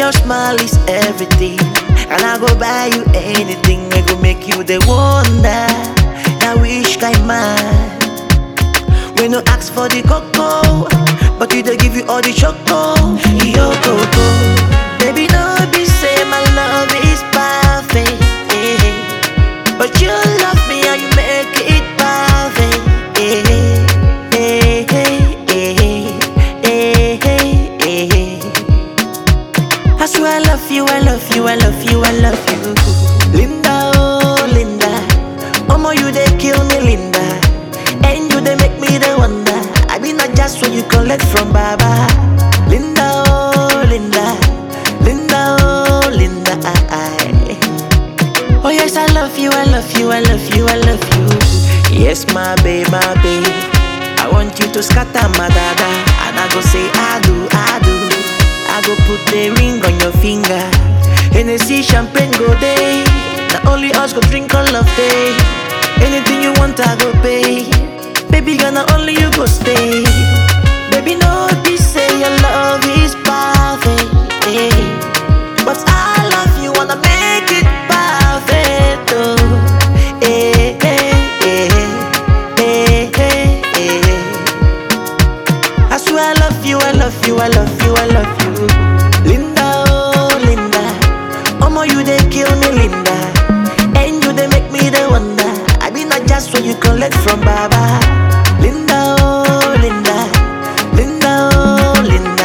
your smile is everything. And I go buy you anything. I go make you the wonder. Now wish kind man. We no ask for the cocoa, but we dey give you all the choco. Yo coco, baby no be say my love is perfect, eh. but you love me and you make it perfect. eh, eh, eh, eh, eh, eh. I swear I love you, I love you, I love you, I love you. Linda, oh Linda, Omo you they kill me, Linda. And you they make me the wonder. I be not just what you collect from Baba. Linda, oh Linda, Linda, oh Linda. I, Oh yes, I love you, I love you, I love you, I love you. Yes, my babe, my babe. I want you to scatter my dada, and I go say I do, I do. I go put the ring on your finger. Hennessy champagne go day. Not only us go drink all of day. Anything you want, I go pay. Baby, gonna only you go stay. Baby, no, this say your love is perfect. eh. But I love you, wanna make it perfect. Oh, eh, eh, eh, eh, eh, eh. I swear I love you, I love you, I love you, I love you. Linda, oh Linda, Omo you they kill me, Linda, and you they make me the wonder. I be not just what you collect from Baba. Linda, oh Linda, Linda, oh Linda.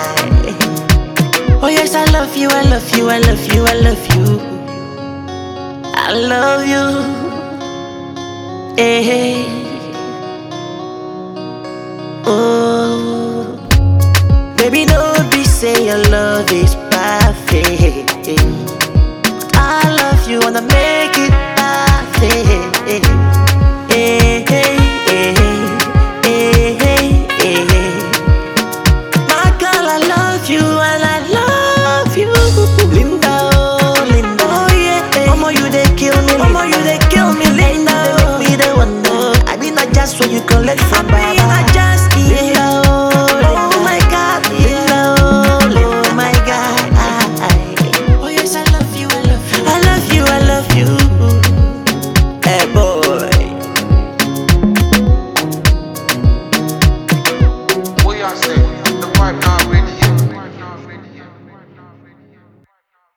Oh yes, I love you, I love you, I love you, I love you. I love you. Hey. Oh, baby, no be say your love is perfect. I love you, wanna make